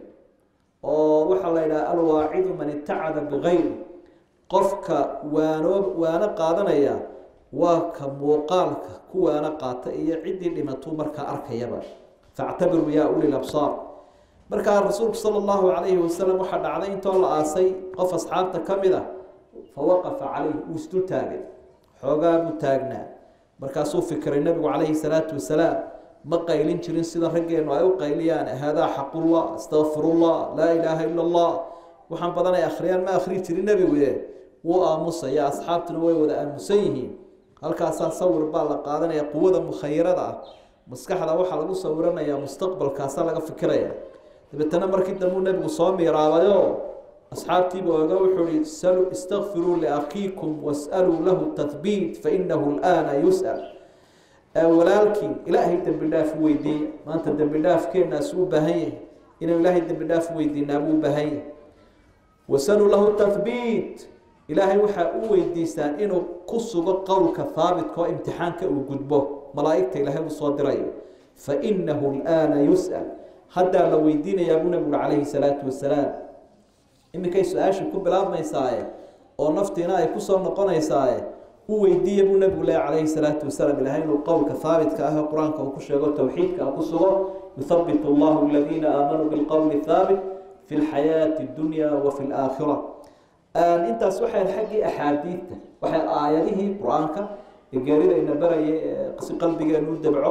oo waxaa la yidhaha alwaacidu man itacada bikayri qofka waanoo waano qaadanaya waa ka muuqaalka ku waano qaata iyo ciddii dhimatuu markaa arkayaba factabiruu yaa uli labsaar markaa rasuulku sala allahu calayhi wasalam waxaa dhacday intoo la aasay qof asxaabta ka mid a fa waqafa calayh wuu isdul taagay xoogaa buu taagnaa markaasuu fikiray nebigu calayhi salaatu wasalaam ma qaylin jirin sida raggeenu ay u qayliyaan haadaa xaqullah astaqfirullah laa ilaaha ila allah waxaan badan ay akhriyaan ma akhri jirin nebiguye wuu aamusaya asxaabtuna way wada aamusan yihiin halkaasaa sawir baa la qaadanaya quwada mukhayirada ah maskaxda waxaa lagu sawiranayaa mustaqbalkaasaa laga fikiraya dabeetana markii dambuu nebigu soo miiraabayo asxaabtiiba oga wuxuu ihi salu istakfiruu liakhiikum was'aluu lahu tathbiit fainahu lana yus'al walaalkiin ilaahay dembi dhaaf u weydiiya maanta dembi dhaafkeenaasuu u baahan yahay inuu ilaahay dembi dhaaf u weydiinaa buu u baahan yahay wasaluu lahu tathbiit ilaahay waxaa u weydiisaan inuu ku sugo qowlka haabitka oo imtixaanka uu gudbo malaa'igta ilaahay uu soo dirayo fainahu lana yus'al haddaa la weydiinayaa buu nabigu calayhi salaatu wasalaam iminkay su-aasha ku bilaabmaysaaye oo naftiina ay kusoo noqonaysaaye u weydiiya buu nabigu leh calayhi salaatu wasalaam ilahay inuu qowlka haabitka ah ee qur-aanka uu ku sheego towxiidka ku sugo yuthabit allahu aladiina aamanuu bilqowli thaabit fi lxayaati dunya wa fi laakhira intaas waxay xaggii axaadiidta waxay aayadihii qur-aanka ee geeridayna barayay si qalbigeenu u dabco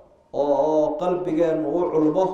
oo qalbigeenu u culmo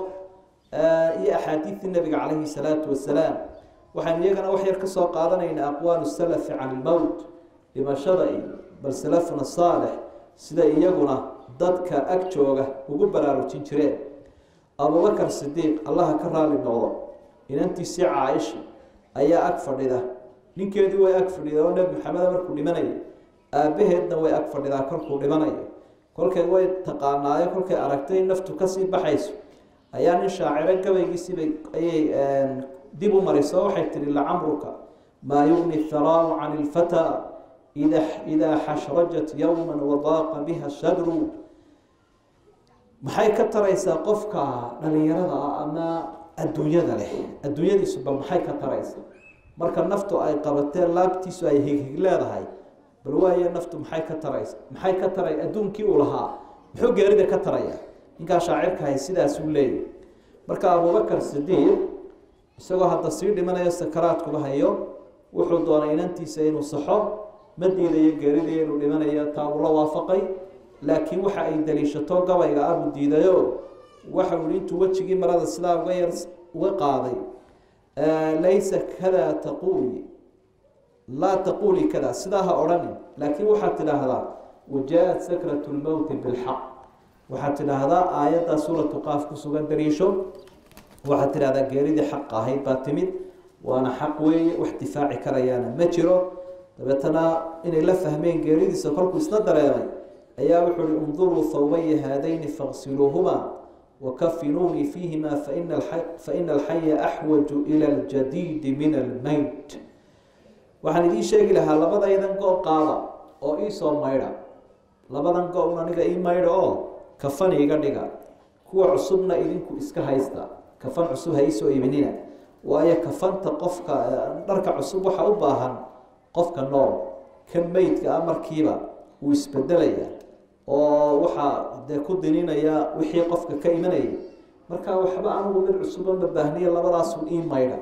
iyo axaadiidtii nabiga calayhi salaatu wasalaam waxaynu iyagana wax yar ka soo qaadanaynaa aqwaalu salafi can ilmowt dhimashada iyo bal salafuna saalix sida iyaguna dadka ag jooga ugu baraarujin jireen abubakar sidiiq allaha ka raali noqdo inantiisii caaisha ayaa ag fadhida ninkeedii way ag fadhida oo nebi maxameda markuu dhimanayo aabbaheedna way ag fadhidaa kolkuu dhimanayo kolkay way taqaanaayo kolkay aragtay in naftu kasii baxayso ayaa nin shaaciro gabaygiisiibay ayay dib u mariso waxay tihi lacamruka maa yugni tharaaru can ilfataa ida idaa xashrajat yowma wadaaqa biha shadru maxay ka taraysaa qofka dhalinyarada ah ama adduunyada leh adduunyadiisuba maxay ka taraysa marka naftu ay qabatee laabtiisu ay highig leedahay bal waaye naftu maxay ka taraysa maxay ka taray adduunkii uu lahaa muxuu geerida ka taraya ninkaa shaacirkahay sidaasuu leeyahy marka abubakar sidiiq isagoo hadda sii dhimanayo sakaraadkuba hayo wuxuu doonay inantiisa inuu saxo ma diidayo geeridii inuu dhimanayo taa uu la waafaqay laakiin waxa ay daliishato gabayga abuu diidayo waxa uu intuu wejigii marada sidaa uga yar uga qaaday laysa kada taquuli laa taquuli kada sidaa ha odhanin laakiin waxaad tidhaahdaa wajaa-at sakratu lmowti bilxaq waxaad tidhaahdaa aayaddaa suuratu qaaf ku sugan daliisho waxaad tidhahdaa geeridii xaq ahayd baa timid waana xaq weeye wax difaaci karayaana ma jiro dabeetana inay la fahmeen geeridiisa kolkuu isna dareemay ayaa wuxuu uhi unduruu thawbaya haadayni faqsiluuhuma wakafinuunii fiihima faina alxaya axwaju ila ljadiidi min almeyt waxaan idiin sheegi lahaa labadaydan go qaada oo iisoo maydha labadan go-un aniga ii maydha oo kafan iiga dhiga kuwa cusubna idinku iska haysta kafan cusub ha iisoo iibinina waayo kafanta qofka dharka cusub waxa u baahan qofka nool kan meydka ah markiiba wuu isbedelaya oo waxaa dee ku dininaya wixii qofka ka imanayay marka waxba anigu mid cusuban ma baahniya labadaasu ii maydha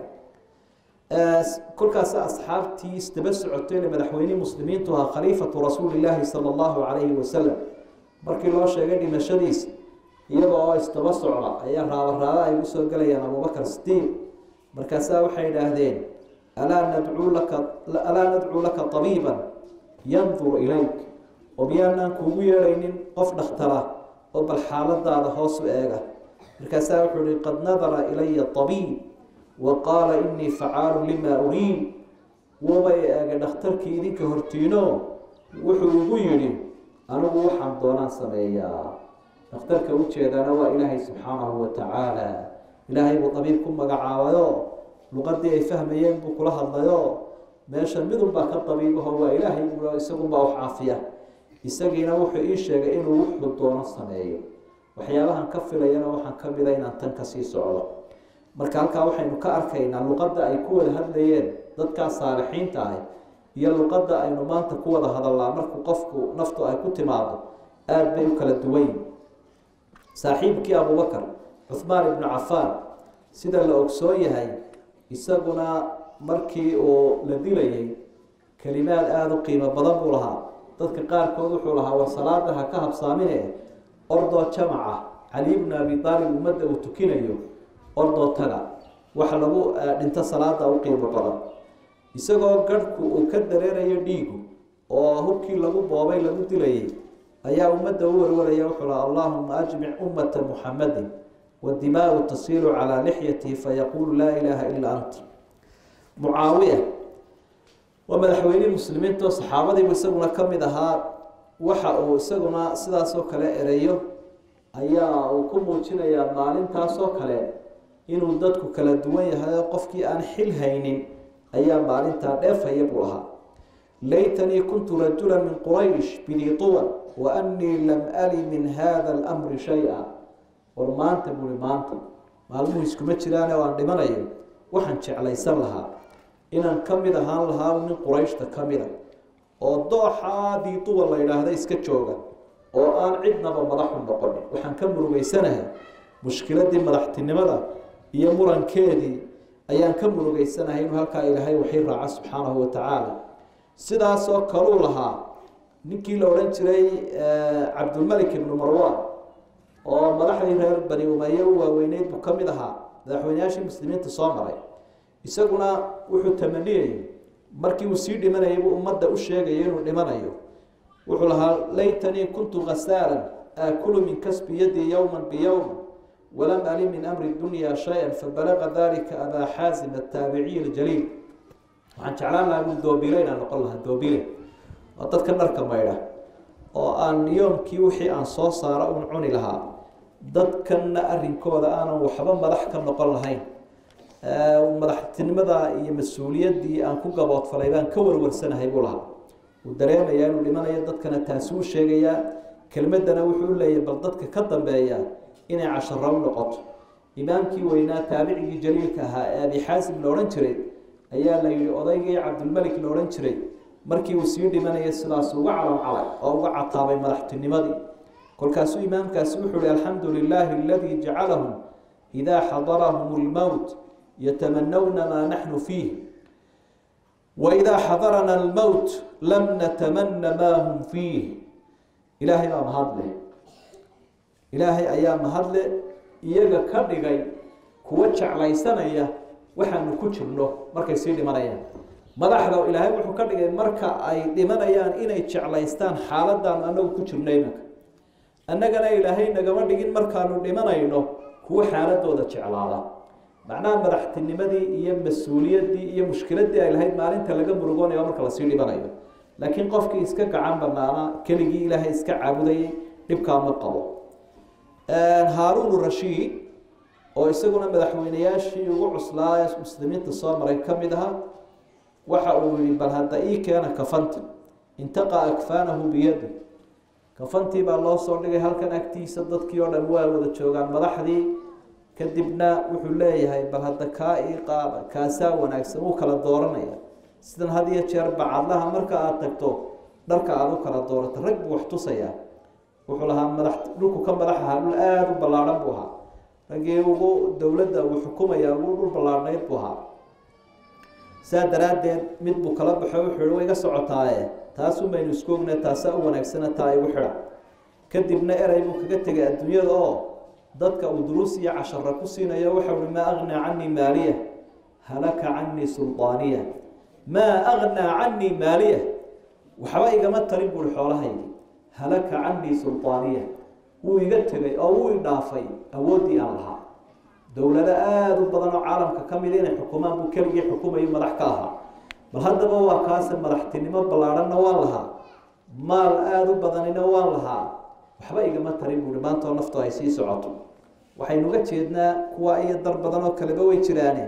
kolkaas asxaabtii isdaba socotayna madaxweynihii muslimiintu ahaa khaliifatu rasuulilaahi sala allahu calayhi wasalam markii loo sheegay dhimashadiisa iyada oo isdaba socda ayaa raabaraaba ay usoo gelayaan abubakar sidiiq markaasaa waxay idhaahdeen alaa nadcuu laka alaa nadcuu laka tabiiban yandur ilayk oo miyaanaan kuugu yeedhaynin qof dhakhtara oo bal xaaladaada hoosu eega markaasaa wuxuu ihi qad nadara ilaya tabiib wa qaala inii facaalu limaa uriid wabay eegay dhakhtarkii idinka hortiino wuxuu igu yidhi anigu waxaan doonaan sameeyaa dhakhtarka ujeedana waa ilaahay subxaanahu wa tacaala ilaahay buu tabiib ku magacaabayo luqadii ay fahmayeen buu kula hadlayo meesha midunbaa ka tabiibaho waa ilaahay buu isagunbaa wax caafiya isagiina wuxuu ii sheegay inuu wuxuu doono sameeyo waxyaabahan ka filayana waxaan ka mida inaan tan kasii socdo marka halkaa waxaynu ka arkaynaa luqadda ay ku wada hadlayeen dadkaa saalixiinta ah iyo luqadda aynu maanta ku wada hadalnaa markuu qofku naftu ay ku timaado aada bay u kala duwayn saaxiibkii abubakar cuhmaan ibnu cafaan sida la ogsoon yahay isaguna markii uu la dilayay kelimaad aada u qiimo badan buu lahaa dadka qaarkood wuxuu lahaa war salaada ha ka habsaamine ordoo jamaca cali bnu abi aalib ummadda uu tukinayo ordoo taga waxa lagu dhinto salaada u qiimo badan isagoo garhku uu ka dareerayo dhiigu oo hubkii lagu boobay lagu dilayay ayaa ummadda u warwaraya wuxuu laha allahuma ajmic ummata muxamadin wadimaau tasiilu calaa lixyatihi fayaquulu laa ilaaha ilaa anta mucaawiya waa madaxweynihii muslimiinto saxaabadiibu isaguna ka mid ahaa waxa uu isaguna sidaasoo kale ereyo ayaa uu ku muujinayaa maalintaasoo kale inuu dadku kala duwan yahay oo qofkii aan xil haynin ayaa maalintaa dheefaya buu lahaa laytanii kuntu rajula min quraysh bidii tuwan wa annii lam ali min hada almri shay-a war maanta buui maanta maalmuhu iskuma jiraane oo aan dhimanayo waxaan jeclaysan lahaa inaan ka mid ahaan lahaa nin qurayshta ka mida oo dooxaa diituwa la yidhaahda iska jooga oo aan cidnaba madaxu noqonin waxaan ka murugeysanahay mushkiladii madaxtinimada iyo murankeedii ayaan ka murugeysanahay inuu halkaa ilaahay waxii raaca subxaanahu watacaala sidaasoo kaluu lahaa ninkii la odhan jiray cabdulmalik ibnu marwan oo madaxdii reer bani umaye u waaweyneyd buu ka mid ahaa madaxweyneyaashii muslimiinta soo maray isaguna wuxuu tamaniyayay markii uu sii dhimanayay buu ummadda u sheegaya inuu dhimanayo wuxuu lahaa laytanii kuntu khasaalan aakulu min kasbi yadii yowma biyowm walam ali min amri dunya shay-an fabalaga dalika abaa xaasim ataabiciy aljaliil waxaan jeclaan lahaa buu doobile inaan noqon lahaa doobile waa dadka dharka maydha oo aan yoomkii wixii aan soo saaro un cuni lahaa dadkanna arrinkooda aanan waxba madax ka noqon lahayn madaxtinimada iyo mas-uuliyaddii aan ku gaboodfalay baan ka warwarsanahay buu lahaa uu dareemayaa inuu dhimanayo dadkana taasuu sheegayaa kelmadana wuxuu u leeyahy bal dadka ka dambeeya inay casharo u noqoto imaamkii weynaa taabicigii jaliilka ahaa ee abi xaasim la odhan jiray ayaa la yihi odaygii cabdilmelik la odhan jiray markii uu sii dhimanaya sidaas uga calacalay oo uga cataabay madaxtinimadii kolkaasuu imaamkaasi wuxuu ihi alxamdu lilaahi aladii jacalahum idaa xadarahum lmowt yatamanawna maa naxnu fiih waidaa xadarana almowt lam natamana maa hum fiih ilaahay baa mahadle ilaahay ayaa mahadle iyaga ka dhigay kuwa jeclaysanaya waxaanu ku jirno markay sii dhimanayaan madaxda ilaahay wuxuu ka dhigay marka ay dhimanayaan inay jeclaystaan xaaladaan anagu ku jirno imanka annagana ilaahay nagama dhigin markaanu dhimanayno kuwa xaaladooda jeclaada macnaha madaxtinimadii iyo mas-uuliyaddii iyo mushkiladii ay lahayd maalinta laga murugoonayo marka lasii dhimanayo laakiin qofkii iska gacan banaana keligii ilaahay iska caabudayay dhibkaa ma qabo haaruun rashiid oo isaguna madaxweyneyaashii ugu cuslaa ee muslimiinta soo maray ka mid aha waxa uu yihi bal hadda ii keena kafanti intaqa akfaanahu biyadi kafantii baa loo soo dhigay halkan agtiisa dadkii oo dhan waa wada joogaan madaxdii kadibna wuxuu leeyahay bal hadda kaa ii qaada kaasaa wanaagsan uu kala dooranaya sidan had iyo jeer bacadlaha marka aada tagto dharka aada u kala doorato rag buu wax tusayaa wuxuu lahaa madax dhulku ka madax ahaa dhul aada u ballaadhan buu ahaa raggii ugu dowladda uu xukumaya ugu dhul ballaadhnayd buu ahaa saa daraaddeed mid buu kala baxo wuxuu yihi way iga socotaaye taasun baynu isku ogna taasaa u wanaagsana taa igu xidha kadibna erey buu kaga tegay adduunyada oo dadka uu duruus iyo cashara ku siinayo waxau hi maa agnaa canii maaliya halaka canii suldaaniya maa agnaa canii maaliya waxba igama tarin buui xoolahaydi halaka canii suldaaniya wuu iga tegay oo wuu idhaafay awooddii aan lahaa dowlado aada u badan oo caalamka ka mida inay xukumaan buu keligii xukumayo madax ka ahaa bal haddaba waa kaase madaxtinimo ballaadhanna waan lahaa maal aada u badanina waan lahaa waxba igama tarin buuhi maantoo naftu ay sii socoto waxaynuga jeednaa kuwa iyo dar badan oo kaleba way jiraane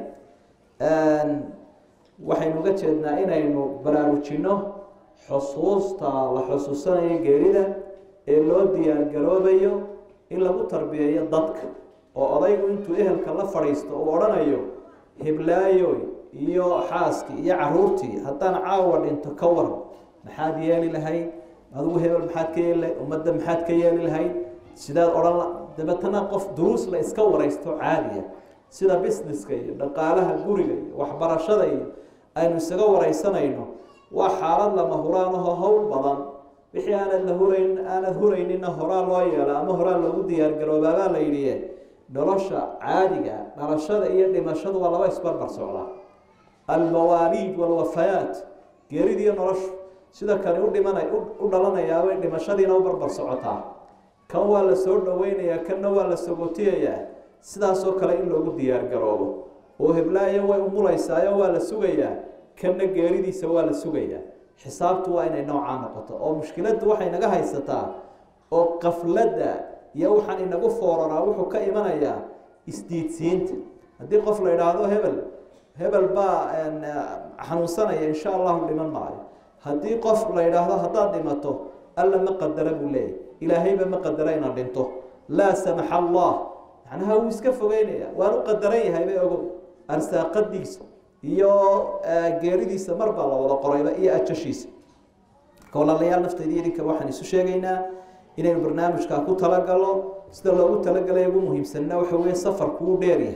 waxaynuga jeednaa inaynu baraarujinno xusuusta la xusuusanayo geerida ee loo diyaargaroobayo in lagu tarbiyeeyo dadka oo odaygu intuu ehelka la fadhiisto uu odhanayo hiblaayoy iyo xaaskii iyo caruurtii haddaan caawa dhinto ka waran maxaad yeeli lahayd adigu hebel maxaad ka yeeli lahayd ummadda maxaad ka yeeli lahayd sidaad odhan dabeetana qof duruus la iska waraysto caadiya sida businesska iyo dhaqaalaha guriga iyo waxbarashada iyo aynu isaga waraysanayno waa xaalad lama huraan aho howl badan wixii aanad la hurayn aanad huraynina horaa loo yeelo ama horaa loogu diyaargaroobaabaa la yidhi nolosha caadiga dhalashada iyo dhimashadu waa laba isbarbar socdaa almawaaliid walwafayaat geeridiiyo noloshu sida kani u dhimana u dhalanayaabay dhimashadiina u barbar socotaa kan waa la soo dhaweynayaa kanna waa la sagootiyayaa sidaasoo kale in loogu diyaargaroobo oo heblaayo way umulaysaayo waa la sugayaa kanna geeridiisa waa la sugayaa xisaabtu waa inay noocaa noqoto oo mushkiladdu waxay naga haysataa oo qafladda iyo waxaan inagu fooraraa wuxuu ka imanayaa isdiidsiinta haddii qof la idhaahdo hebel hebel baa xanuunsanaya insha allahu dhiman maayo haddii qof la idhaahdo haddaad dhimato alla ma qadara buu leeyahy ilaahayba ma qadara inaad dhinto laa samaxa allah macnaha wuu iska fogeynaya waan u qadaran yahay bay ogow arsaaqadiisa iyo geeridiisa mar baa la wada qorayba iyo ajashiisa marka walaalayaal naftayda idinka waxaan isu sheegaynaa inaynu barnaamijkaa ku talagalo sida loogu talagalay ugu muhiimsanna waxa weeye safarku uu dheeryahay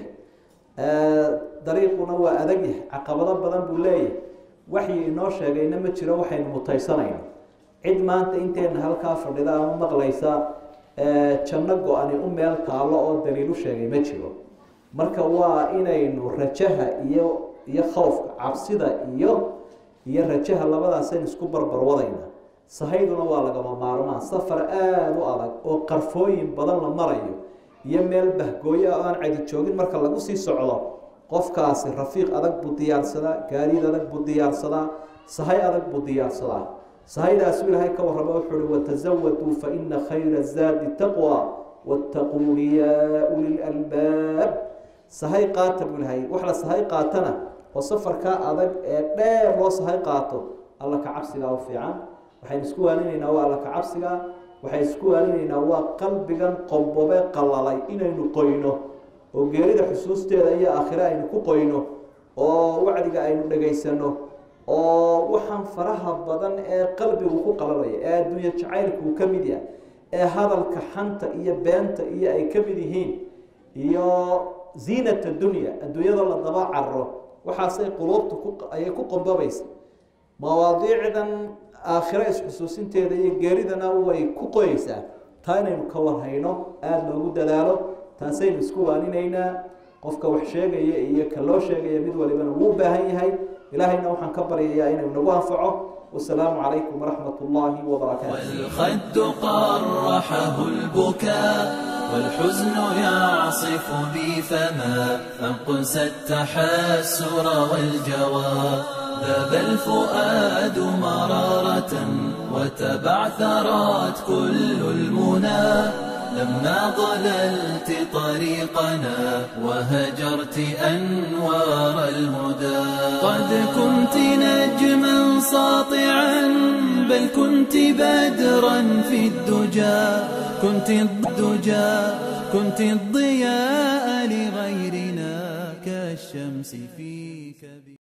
dariiquna waa adag yahay caqabado badan buu leeyahay waxyi inoo sheegayna ma jiro waxaynu mutaysanayno cid maanta inteena halkaa fadhida ama maqlaysa janno go-ani u meel taalo oo daliilu sheegay ma jiro marka waa inaynu rajaha iyo iyo khowfka cabsida iyo iyo rajaha labadaasaynu isku barbarwadayna sahayduna waa lagama maarmaan safar aada u adag oo qarfooyin badan la marayo iyo meel bahgooyo ah aan cadi joogin marka lagu sii socdo qofkaasi rafiiq adag buu diyaarsadaa gaadiid adag buu diyaarsadaa sahay adag buu diyaarsadaa sahaydaasu ilaahay ka warrama wuxuu uhi watazawaduu fa ina khayra zaadi taqwa wattaquuni yaa uli lalbaab sahay qaata buu ilahay wax la sahay qaatana oo safarkaa adag ee dheer loo sahay qaato alla ka cabsigaa u fiican waxaynu isku waalinaynaa waa alla ka cabsigaa waxay isku waalinaynaa waa qalbigan qombobe qalalay inaynu qoyno oo geerida xusuusteeda iyo aakhire aynu ku qoyno oo wacdiga aynu dhagaysano oo waxaan faraha badan ee qalbigu ku qalalaya ee adduunye jacaylku ka mid yahay ee hadalka xanta iyo beenta iyo ay ka mid yihiin iyo ziinata dunya adduunyada la daba carro waxaasay quluubta ayay ku qombabaysa mawaadiicdan aakhiro isxusuusinteeda iyo geeridana way ku qoyeysaa taa inaynu ka warhayno aada loogu dadaalo taasaynu isku waaninaynaa qofka wax sheegaya iyo ka loo sheegaya mid walibana wuu baahan yahay ilaahayna waxaan ka baryayaa inuu nagu anfaco wasalaamu calaykum waraxmat ullaahi wabarakaatu والخد قرحه البكاء والحزن يعصف بي فما أنقس التحسر والجوى ذاب الفؤاد مرارة وتبعثرت كل المنى لما ضللت طريقنا وهجرت أنوار الهدى قد كنت نجما ساطعا بل كنت بدرا في الدجى كنت الدجى كنت الضياء لغيرنا كالشمس في كبير